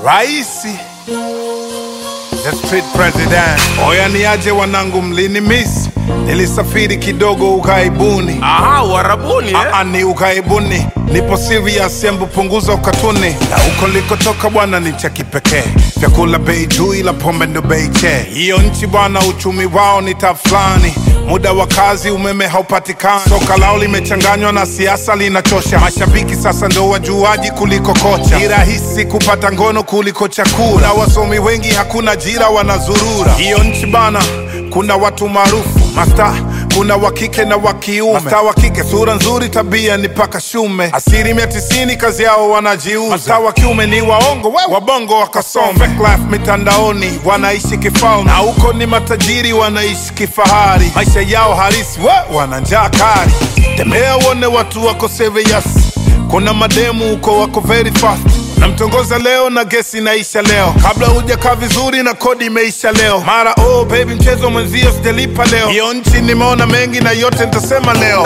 Raisi the street president. Oya niaje wanangu, mlini miss, nilisafiri kidogo ughaibuni. Aha, Uarabuni eh? Aa, ni ughaibuni, nipo serious, embu punguza ukatuni. Na huko likotoka bwana ni cha kipekee, vyakula bei juu, ila pombe ndo bei che. Hiyo nchi bwana, uchumi wao ni tafulani muda wa kazi umeme haupatikani, soka lao limechanganywa na siasa linachosha. Mashabiki sasa ndo wajuaji kuliko kocha, ni rahisi kupata ngono kuliko chakula, na wasomi wengi hakuna jira, wanazurura. Hiyo nchi bana, kuna watu maarufu masta, kuna wa kike na wa kiume. Masta wa kike sura nzuri, tabia ni paka shume, asilimia tisini kazi yao wanajiuza. Masta wa kiume ni waongo, we wabongo wakasome. Fake life mitandaoni, wanaishi kifalme, na huko ni matajiri wanaishi kifahari. Maisha yao halisi, we wana njaa kali. Tembea uone watu wako serious, kuna mademu huko wako very fast namtongoza leo na gesi inaisha leo, kabla hujakaa vizuri na kodi imeisha leo. Mara oh baby, mchezo mwenzio sijalipa leo. Hiyo nchi nimeona mengi na yote nitasema leo.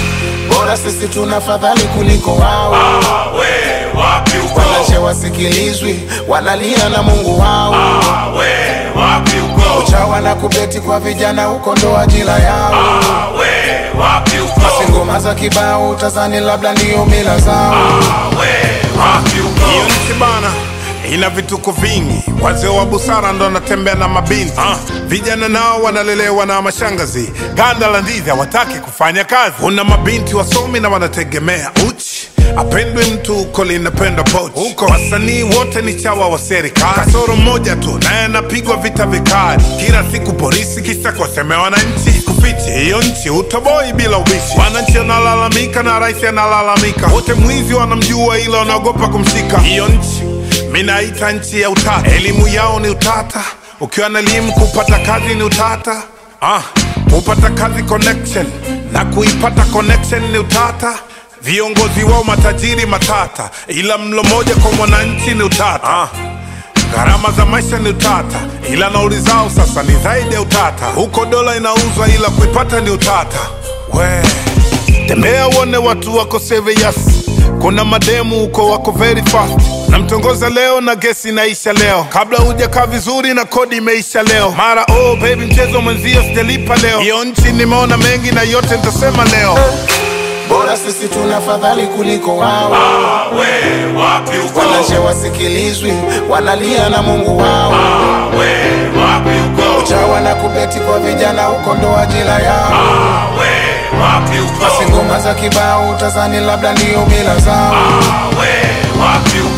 bora sisi tuna fadhali kuliko wao We, wapi uko? wanache wasikilizwi wanalia na mungu wao We, wapi uko? chawa na kubeti kwa vijana huko ndo ajira yao We, wapi uko? si ngoma za kibao utazani labda ndiyo mila zao We, wapi uko? Hiyo nchi bana ina vituko vingi, wazee wa busara ndo wanatembea na mabinti ah. Vijana nao wanalelewa na mashangazi, ganda la ndizi hawataki kufanya kazi. Kuna mabinti wasomi na wanategemea uchi apendwe mtu huko linapenda pochi huko. Wasanii wote ni chawa wa serikali, kasoro mmoja tu naye anapigwa vita vikali kila siku polisi, kisa kuwasemea wananchi. Kufichi hiyo nchi utoboi bila ubishi, wananchi wanalalamika na rais analalamika, wote mwizi wanamjua, ila wanaogopa kumshika. Hiyo nchi minaita nchi ya utata, elimu yao ni utata. Ukiwa na elimu kupata kazi ni utata. Ah, kupata kazi connection na kuipata connection ni utata. Viongozi wao matajiri matata, ila mlo moja kwa mwananchi ni utata. Ah, gharama za maisha ni utata, ila nauli zao sasa ni zaidi ya utata. Huko dola inauzwa, ila kuipata ni utata. We tembea uone watu wako serious, kuna mademu huko wako very fast. Namtongoza leo na gesi inaisha leo, kabla hujakaa vizuri na kodi imeisha leo. Mara oh baby, mchezo mwenzio sijalipa leo. Hiyo nchi nimeona mengi na yote nitasema leo. bora sisi tuna fadhali kuliko wao We, wapi uko? wanache wasikilizwi wanalia na mungu wao We, wapi uko? chawa na kubeti kwa vijana huko ndo ajira yao We, wapi si uko? ngoma za kibao utazani labda ndiyo mila zao We, wapi uko?